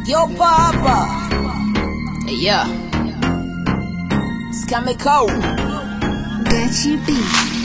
Yo papa. Yeah. Skamiko. Gachi B.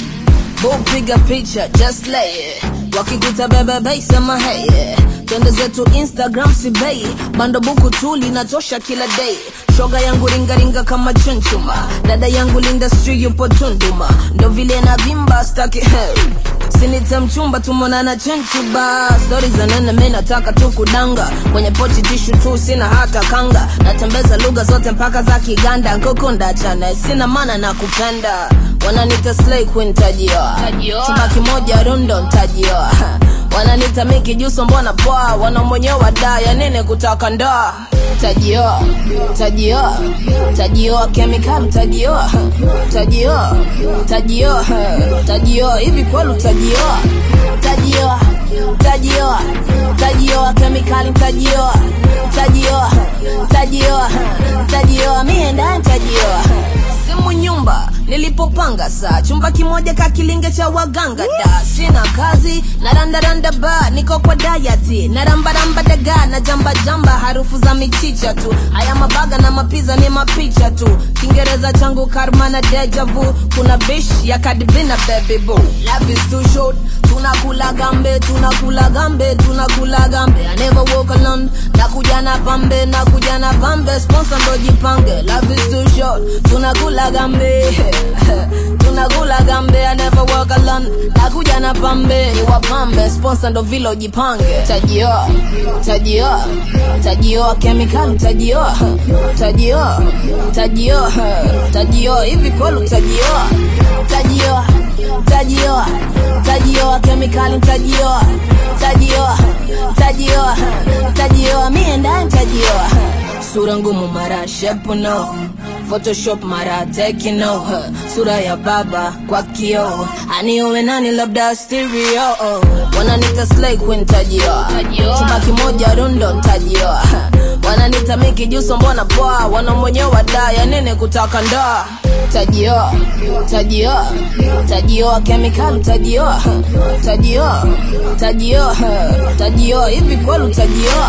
Boom piga picha just lay it. Wakikuta bebe bei sema hey yeah. Twende zetu Instagram si bei. Bando buku tu linatosha kila day. Shoga yangu ringaringa kama chunchuma. Dada yangu linda street yupo Tunduma. Ndo vile na vimba staki hey. Sinita mchumba tumonana chenchuba Stori za nene mi nataka tu kudanga Kwenye pochi tishu tu sina hata kanga Natembeza lugha zote mpaka za Kiganda Nkukunda chane sina mana na kupenda Wananita slay queen tajioa Tajioa. Chumba kimoja rundo ntajioa Wananita miki juso mbona poa Wanamwenyewa da ya nini kutaka ndoa Tajioa, tajioa, tajioa kemikali tajioa Tajioa, tajioa, tajioa hivi kwelu tajioa Tajioa, tajioa, tajioa kemikali tajioa Tajioa, tajioa, tajioa mie ndani tajioa simu nyumba nilipopanga saa chumba kimoja kakilinge cha waganga da sina kazi na randaranda ba niko kwa dayati na rambaramba daga na jamba jamba harufu za michicha tu haya mabaga na mapiza ni mapicha tu kiingereza changu karma na deja vu kuna bish ya kadibina baby boo life is too short tunakula gambe tunakula gambe tunakula gambe I never walk alone nakuja na pambe nakuja na pambe sponsor ndo jipange life is too short tunakula gambe tunakula gambe I never walk alone nakuja na pambe ni wapambe sponsor ndo vile ujipange tajioa tajioa tajioa kemikali tajioa tajioa tajioa tajioa hivi kwelu tajioa tajioa tajioa tajioa kemikali tajioa tajioa tajioa tajioa mie ndani tajioa sura ngumu mara shepu no photoshop mara tekino huh. sura ya baba kwa kio aniuwe nani labda stereo oh. wananita slay queen tajioa Tajioa. chumba kimoja rundo ntajioa wananita miki juso mbona poa wanamwenyewa da ya nini kutaka ndoa tajioa tajioa tajioa kemikali tajioa tajioa tajioa tajioa hivi kwelu tajioa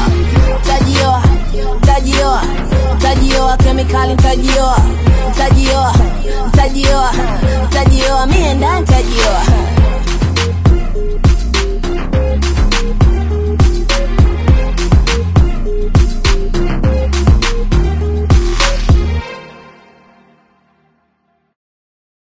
tajioa tajioa tajioa kemikali tajioa tajioa tajioa tajioa mie ndani tajioa